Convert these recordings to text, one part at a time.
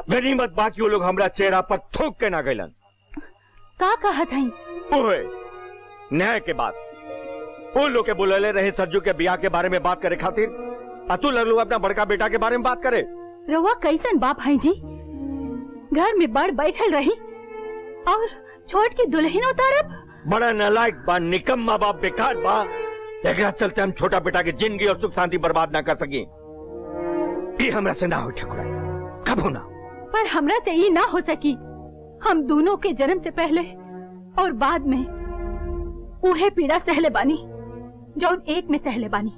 गनीमत बाकी वो लोग हमरा चेहरा पर थूक के ना गइलन का कहत हई ओए न्याय के बात वो लोग के बुलले रहे सरजू के बियाह के बारे में बात करे खातिर आ तू लगलू अपना बड़का बेटा के बारे में बात करे रउआ कैसन बाप हई जी घर में बड़ बैठल रही और छोट के दुल्हन उतारब बड़ा नालायक बा निकम्मा बा बेकार बा एकरा चलते हम छोटा बेटा की जिंदगी और सुख शांति बर्बाद ना कर सकी ये हमरा से ना हो ठकुराई कबो ना पर हमरा से ये ना हो सकी हम दोनों के जन्म से पहले और बाद में उहे पीड़ा सहले बानी जौन एक में सहले बानी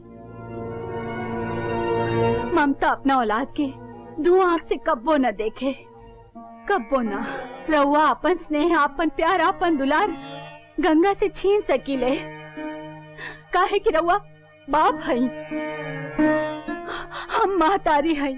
ममता अपना औलाद के दो आंख से कब्बो न देखे कब्बो ना रउआ अपन स्नेह अपन प्यार अपन दुलार गंगा से छीन सकीले काहे कि रउआ बाप हई हम महतारी हई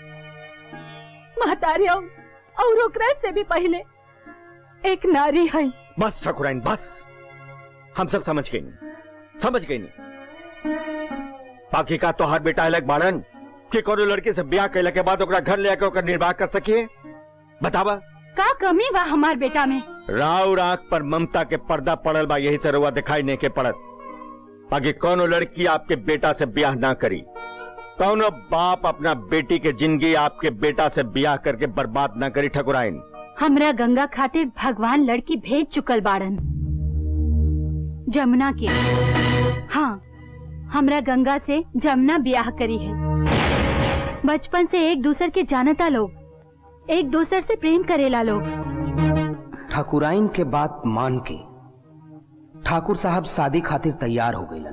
महतारी और और ओकरा से भी पहले एक नारी हई बस ठकुराइन बस हम सब समझ गए नहीं समझ गए नहीं बाकी का तो हर बेटा अलग बाड़न कि कोनो लड़की से ब्याह कैला के बाद ओकरा घर ले आके ओकर निर्वाह कर सकिए बतावा का कमी बा हमार बेटा में राव राख पर ममता के पर्दा पड़ल बा यही से रुआ दिखाई नहीं के पड़त बाकी कोनो लड़की आपके बेटा से ब्याह ना करी कौनो बाप अपना बेटी के जिंदगी आपके बेटा से ब्याह करके बर्बाद ना करी ठकुराइन हमरा गंगा खातिर भगवान लड़की भेज चुकल बाड़न जमुना के हाँ हमरा गंगा से जमुना ब्याह करी है बचपन से एक दूसर के जानता लोग एक दूसर से प्रेम करेला लोग ठाकुराइन के बात मान के ठाकुर साहब शादी खातिर तैयार हो गईलन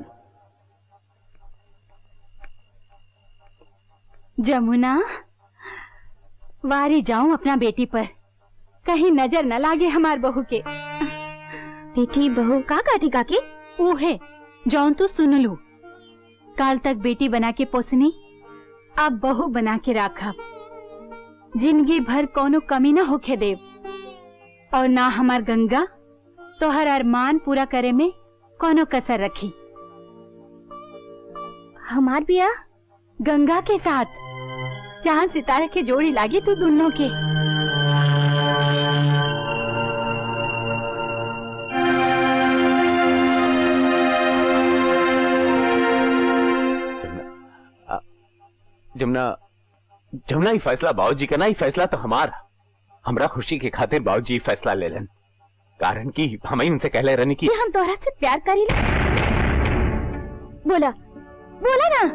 जमुना वारी जाऊं अपना बेटी पर कहीं नजर न लागे हमार बहू के बेटी बहू का कहती काकी ऊहे जौन तू सुन लू काल तक बेटी बना के पोसनी अब बहू बना के राखा जिंदगी भर कोनो कमी न होखे देव और ना हमार गंगा तो हर अरमान पूरा करे में कोनो कसर रखी हमार बिया गंगा के साथ चांद सितारे के जोड़ी लागी तू दोनों के जमुना जमुना ही फैसला बाबूजी का ना ही फैसला तो हमारा हमरा खुशी के खातिर बाबूजी ही फैसला ले लेन कारण कि हम ही उनसे कहले रहने की कि हम तोहरा से प्यार करी बोला बोला ना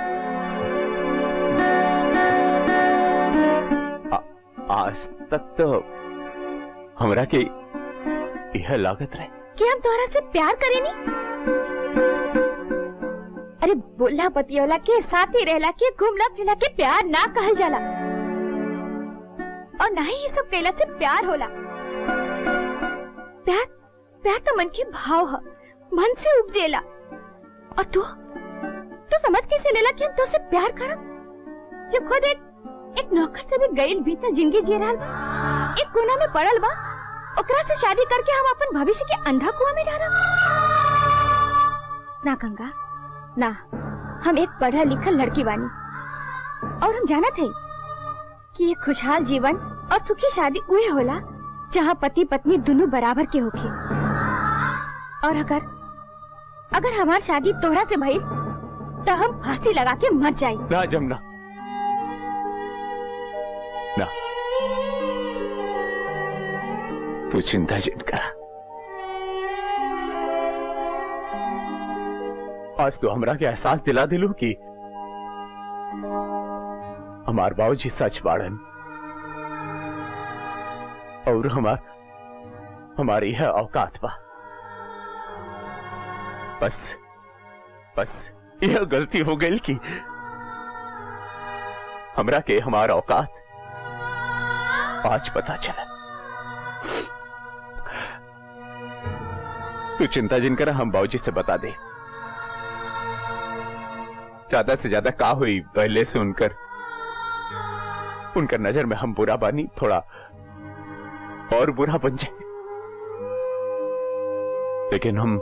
आज तक तो हमरा के यह लागत रहे कि हम तोहरा से प्यार करेनी अरे बोला पतियोला के साथी रहला के घूमला फिरला के प्यार ना कहल जाला और ना ही ये सब कैला से प्यार होला प्यार प्यार तो मन के भाव है मन से उपजेला और तू तू समझ कैसे लेला कि हम तो से प्यार करब जब खुद एक एक नौकर से भी गईल भीतर जिंदगी जी रहल बा एक कोना में पड़ल बा ओकरा से शादी करके हम अपन भविष्य के अंधा कुआं में डालब ना गंगा ना हम एक पढ़ा लिखल लड़की बानी और हम जानत है कि एक खुशहाल जीवन और सुखी शादी उहे होला जहाँ पति पत्नी दोनों बराबर के होखे और अगर अगर हमार शादी तोहरा से भइल तो हम फांसी लगा के मर जाए ना जमुना ना तू चिंता जिन करा आज तो हमरा के एहसास दिला दिलू कि हमार बाबूजी सच बाड़न और हमार हमारी है औकात बा बस बस यह गलती हो गई कि हमरा के हमारा औकात आज पता चला तू चिंता जिन कर हम बाबूजी से बता दे ज्यादा से ज्यादा का हुई पहले से उनकर उनकर नजर में हम बुरा बानी थोड़ा और बुरा बन जाए लेकिन हम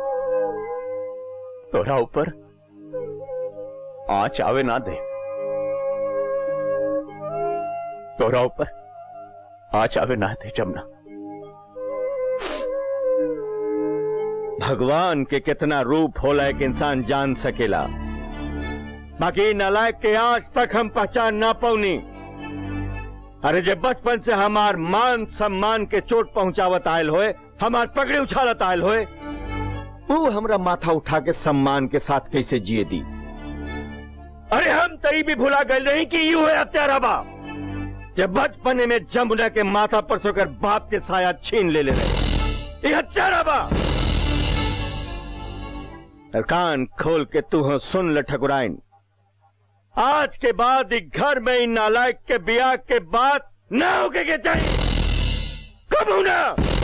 तोरा ऊपर आंच आवे ना दे तोरा ऊपर आज आवे ना थे जमुना भगवान के कितना रूप होला एक इंसान जान सकेला बाकी नालायक के आज तक हम पहचान ना पौनी अरे जब बचपन से हमार मान सम्मान के चोट पहुंचावत आयल होए हमार पगड़ी उछालत आयल होए वो हमरा माथा उठा के सम्मान के साथ कैसे जिए दी अरे हम तरी भी भुला गए नहीं कि यू है हत्यारा बाप जब बचपने में जमुना के माथा पर सोकर बाप के साया छीन ले ले रहे ये हत्यारा बाप और कान खोल के तू हो सुन ले ठकुराइन आज के बाद एक घर में इन नालायक के ब्याह के बाद ना होके के चाहिए कब होना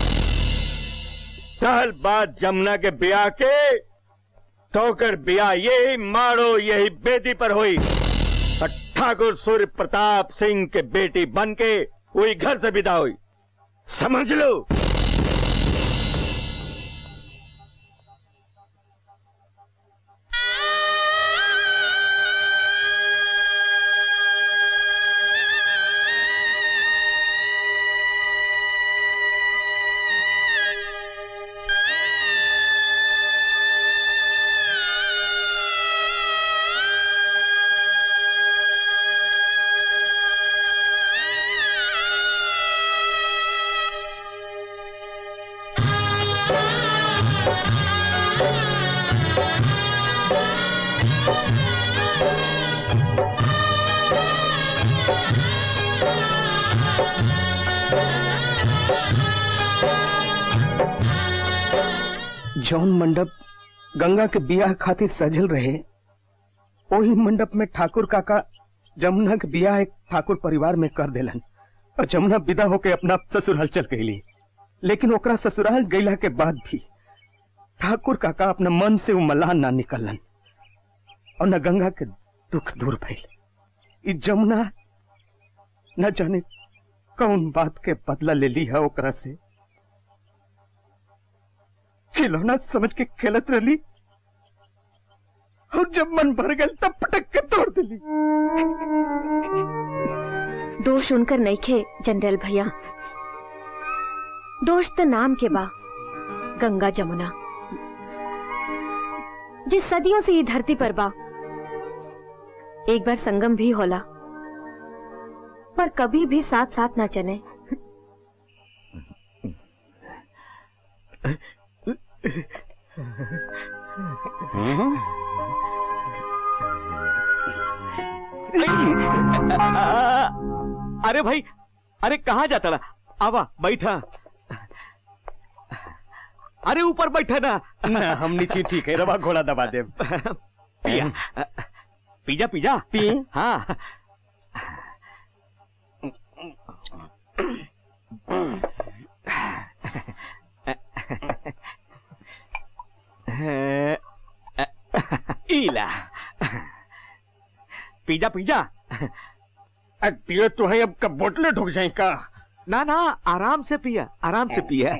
कल बाद जमुना के ब्याह के तो कर ब्याह यही मारो यही बेदी पर हुई और ठाकुर सूर्य प्रताप सिंह के बेटी बन के वही घर से विदा हुई समझ लो जौन मंडप गंगा के बियाह खातिर सजल रहे वही मंडप में ठाकुर काका जमुना के बियाह एक ठाकुर परिवार में कर देलन और जमुना विदा होके अपना ससुराल चल गईली लेकिन ओकरा ससुराल गईला के बाद भी ठाकुर काका अपना मन से वो मलाह ना निकलन और न गंगा के दुख दूर भइल ई जमुना न जाने कौन बात के बदला ले ली है ओकरा से खिलौना समझ के खेलत रही और जब मन भर गया तब पटक के तोड़ दिली दोष उनकर नहीं खे जनरल भैया दोष तो नाम के बा गंगा जमुना जिस सदियों से ये धरती पर बा एक बार संगम भी होला पर कभी भी साथ साथ ना चले अरे भाई अरे कहाँ जाता ला आवा बैठा अरे ऊपर बैठा ना ना हम नीचे ठीक है रवा घोड़ा दबा दे पिया पिज्जा पिज्जा पी हाँ इला पिज्जा पिज्जा पियो तो है अब कब बोतलें ढुक जाए का ना ना आराम से पिया आराम से पिया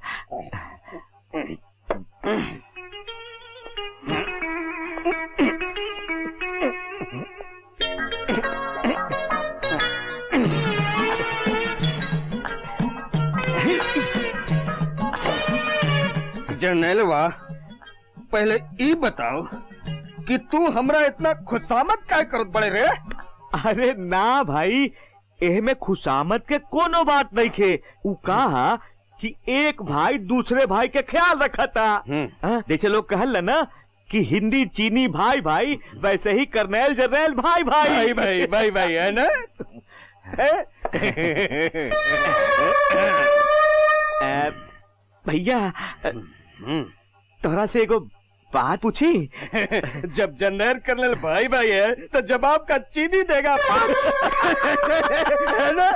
जर्नैलवा पहले ई बताओ कि तू हमरा इतना खुशामत काय करत बड़े रे अरे ना भाई एह में खुशामत के कोनो बात नहीं खे उ कहा कि एक भाई दूसरे भाई के ख्याल रखा था हाँ, जैसे लोग कहल ना कि हिंदी चीनी भाई भाई वैसे ही करनैल जरनैल भाई भाई भाई भाई भाई भाई है ना अ, भैया अ, तोहरा से एगो बात पूछी जब जनरल कर्नल भाई भाई है तो जवाब का चीनी देगा है ना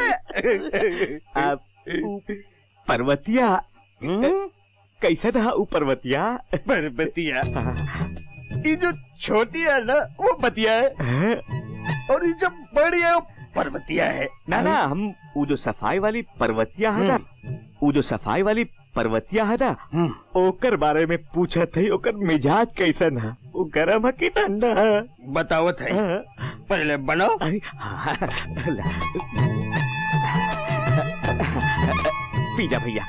अ, उ पर्वतिया कैसा था उ पर्वतिया बरबतिया ये जो छोटी है ना वो बतिया है और ये जो बड़ी है वो पर्वतिया है ना ना हम वो जो सफाई वाली पर्वतिया है ना वो जो सफाई वाली पर्वतिया है ना ओकर बारे में पूछा थे ओकर मिजाज कैसन है वो गरम है कि ठंडा है बतावत है हाँ। पहले बनो अरे, हाँ, ला। पी जा भैया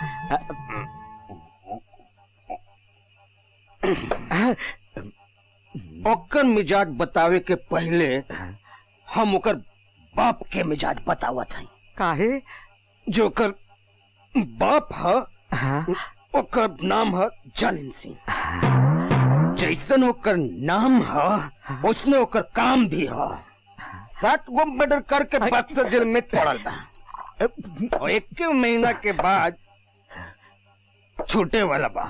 ओकर मिजाज बतावे के पहले हम ओकर बाप के मिजाज बतावत हई काहे जो ओकर बाप ह हाँ, ओकर नाम है जालिम सिंह जैसन ओकर नाम है उसने ओकर काम भी है सात गो मर्डर करके बक्सर जेल में पड़ल बा और एक महीना के बाद छूटे वाला बा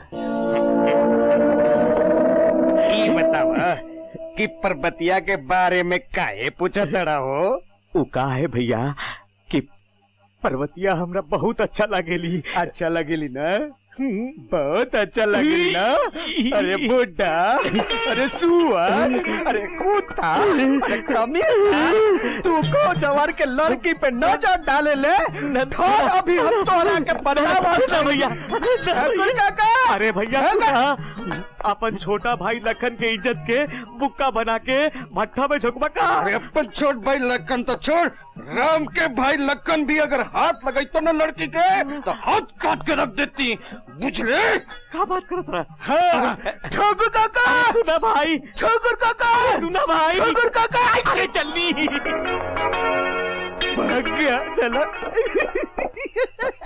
ये बतावा कि पर्वतिया के बारे में काहे पूछा तड़ा हो उ का है भैया कि पर्वतिया हमरा बहुत अच्छा लागेली अच्छा लगेली ना बहुत अच्छा लगेली ना अरे बुड्ढा अरे सुअर अरे कुत्ता अरे कमीना तू को जवार के लड़की पे नजर डाले ले धर अभी हम तोहरा के बतावा ना भैया ठाकुर काका अरे भैया है तू ना? ना अपन छोटा भाई लखन के इज्जत के बुक्का बना के भट्ठा में झोंकबा का अरे अपन छोट भाई लखन तो छोड़ राम के भाई लखन भी अगर हाथ लगाई तो ना लड़की के तो हाथ काट के रख देती बुझले का बात करत रहा हाँ ठाकुर काका सुना भाई ठाकुर काका सुना भाई ठाकुर काका अरे जल्दी भाग गया चला